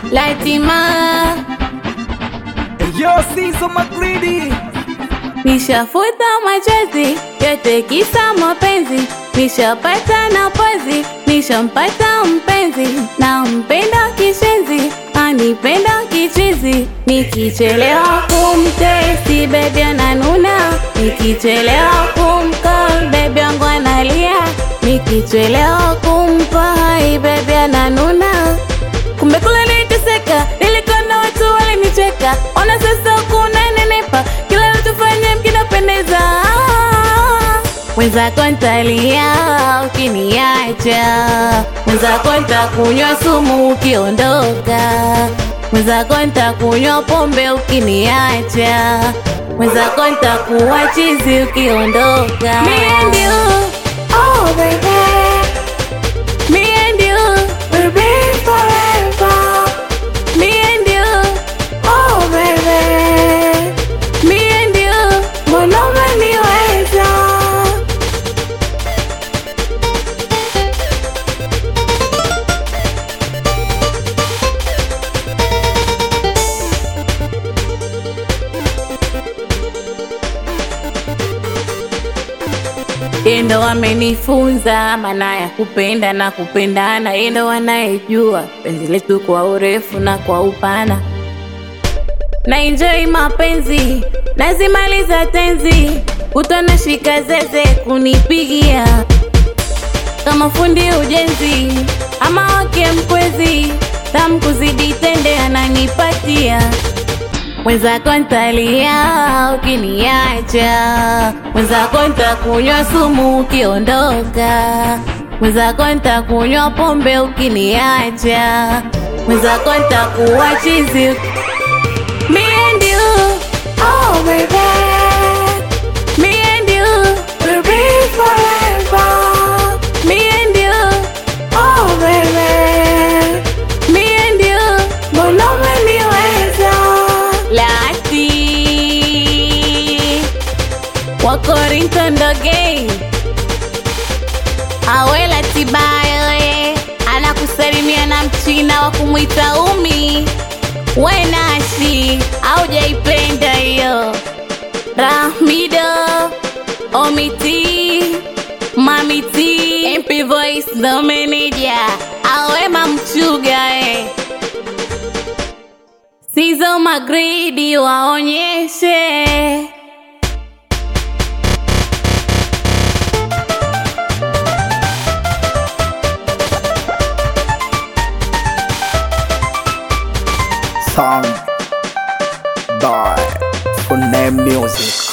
Laitima, Yo, Sizo Magridi. nishafuta machozi yote kisa mapenzi, nishapata na pozi, nishampata mpenzi, na mpenda kishenzi, anipenda kichizi, nikichelewa kumtesti bebi ananuna, nikichelewa kumcall bebi wangu analia, nikichelewa kumpa hai bebi ananuna kumbe kule niliteseka, nilikuwa na watu walinicheka, ona sasa kuna nenepa, kila natufanya mkinapendeza. Mwenzako ntalia ukiniacha, mwenzako ntakunywa sumu ukiondoka, mwenzako ntakunywa pombe ukiniacha, mwenzako ntakuwa chizi ukiondoka. Me and you, oh baby. Me and you will be forever. Me and you, oh baby. Me and you, mbona umeniweza? Yeye ndo amenifunza maana ya kupenda na kupendana, yeye ndo anayejua penzi letu kwa urefu na kwa upana. Na enjoy mapenzi, nazimaliza tenzi, utona shika zeze kunipigia kama fundi ujenzi ama wake mkwezi, tamu kuzidi tende ananipatia mwenzako ntalia ukiniacha, mwenzako ntakunywa sumu ukiondoka, mwenzako ntakunywa pombe ukiniacha, mwenzako ntakuwa chizi. Me and you, oh baby, me and you will be forever. Me and you, oh baby, me and you, mbona umeniweza? Lati wa Korinto Ndoge Awela Tibayo eh, anakusalimia na mchina wa kumwita Umi Wenashi aujaipenda hiyo Rahmido Omiti Mamiti MP Voice the manager Awema Mchuga eh. Sizo Magridi waonyeshe Sound by Funem Music.